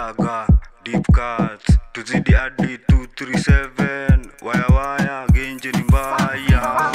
gaga deep cuts tuzidi hadi 237 waya waya genje ni mbaya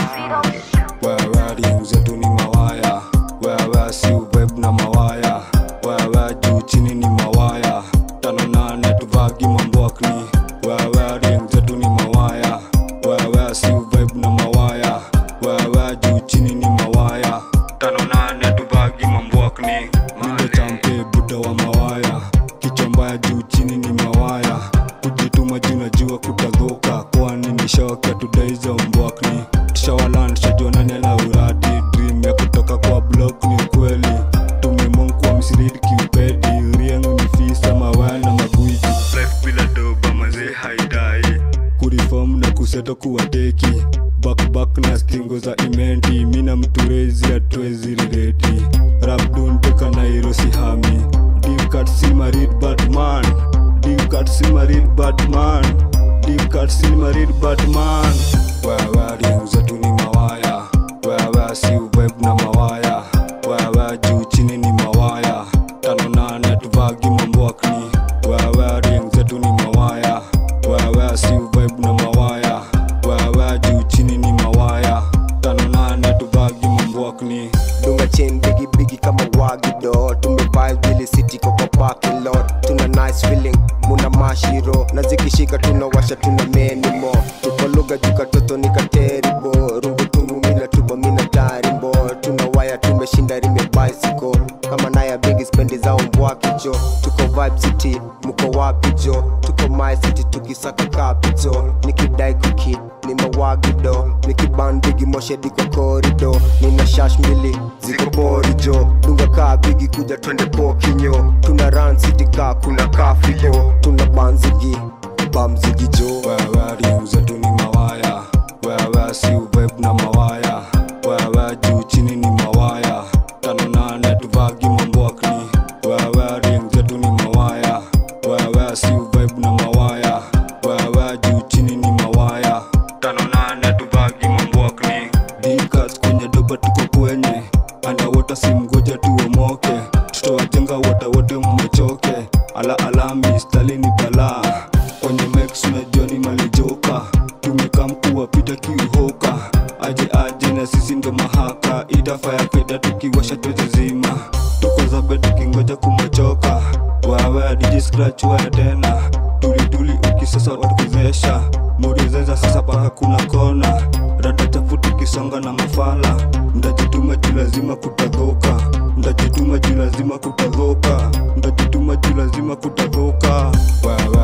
wewe ring zetu ni mawaya wewe si ubeb na mawaya wewe juu chini ni mawaya tano nane tuvagi mambwakni wewe ring zetu ni mawaya wewe si ubeb na mawaya wewe juu chini ni mawaya tano nane tuvagi mambwakni minde champe buda wa mawaya kichwa mbaya juu chini ni mawaya kujituma juu najua kutadhoka kwani ni shoka tudaiza mbwakni tushawalan tushajua nani ana uradi dream ya kutoka kwa block ni ukweli tumemonkwa msiridi kiupedi riengo ni fisa mawaya na magwiji life bila doba mazee haidai kurifom na kuseto kuwateki bakbak na stingo za imenti mina mturezi atwezi rireti rabduntoka nairosi hami dipkat silmarid batman dipkat silmarid batman dipkat silmarid batman wewe ring zetu ni mawaya wewe si web na mawaya wewe juu chini ni mawaya tano nane tuvagi mambwakni wewe ring zetu ni mawaya wewe si vibe na mawaya wewe juu chini ni mawaya tano nane tuvagi mambwakni dunga chain bigi bigi kama wagido tumevibe vile city kwa kwa parking lot tuna nice feeling muna mashiro na zikishika tunawasha tuna menimo tuko lugha juka toto ni kateribo rungu tungu mina tuba mina tarimbo tuna waya tumeshinda rime bicycle kama naya bigi spendi zao mbwakicho tuko vibe city mko wapi jo tuko my city tukisaka capital nikidai kuki ni mawagido nikibandigi moshedi kwa korido nina shash mbili ziko borijo dunga kaa bigi kuja twende pokinyo tuna ran city kaa kuna kafigo tuna banzigi bamzigi jo wewe ring zetu ni mawaya wewe si web na mawaya wewe juu chini ni mawaya tano nane tuvagi mambwakni wewe ring zetu ni mawaya wewe si web na mawaya wewe juu chini ni mawaya tano nane tuvagi mambwakni dikas kwenye doba tuko kwenye andawota simgoja tuomoke tutawajenga wote wote mmechoke ala alami stalini balaa kwenye mex unajua ni malijoka tumekaa mkuu wapita kiuhoka aje aje na sisi ndo mahaka itafaya feda tukiwasha twezizima tuko zabe tukingoja kumechoka wewe dj scratch wewe tena tulituli ukisasa watukuzesha morizeza sasa paka kuna kona rada chafu tukisonga na mafala ndajituma juu lazima kutadhoka ndajituma juu lazima kutadhoka ndajituma juu lazima kutadhoka wewe